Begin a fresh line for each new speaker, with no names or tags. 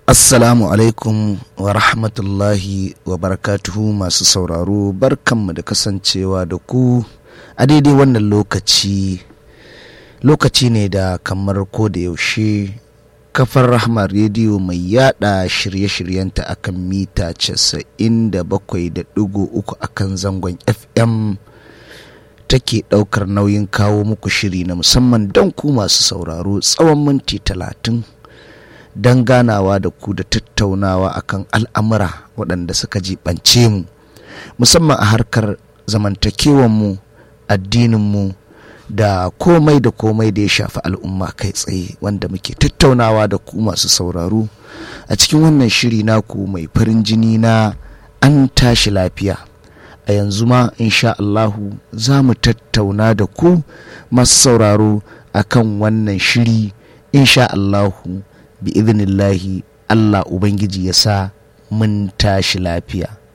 Assalamu alaikum wa rahmatullahi wa barakatuhu masu sauraro barkanmu da kasancewa da ku a daidai wannan lokaci lokaci ne da kamar ko da yaushe kafar rahama rediyo mai yada shirye-shiryenta akan mita 97.3 akan zangon fm take daukar nauyin kawo muku shiri na musamman don ku masu sauraro tsawon minti talatin don ganawa da ku da tattaunawa akan al'amura waɗanda suka jibance mu musamman a harkar zamantakewanmu addininmu da komai da komai da ya shafi al'umma kai tsaye wanda muke tattaunawa da ku masu sauraro a cikin wannan shiri naku mai farin jini na an tashi lafiya a yanzu ma insha Allahu za mu tattauna da ku masu sauraro akan wannan shiri insha Allahu bi idinillahi Allah Ubangiji ya sa mun tashi lafiya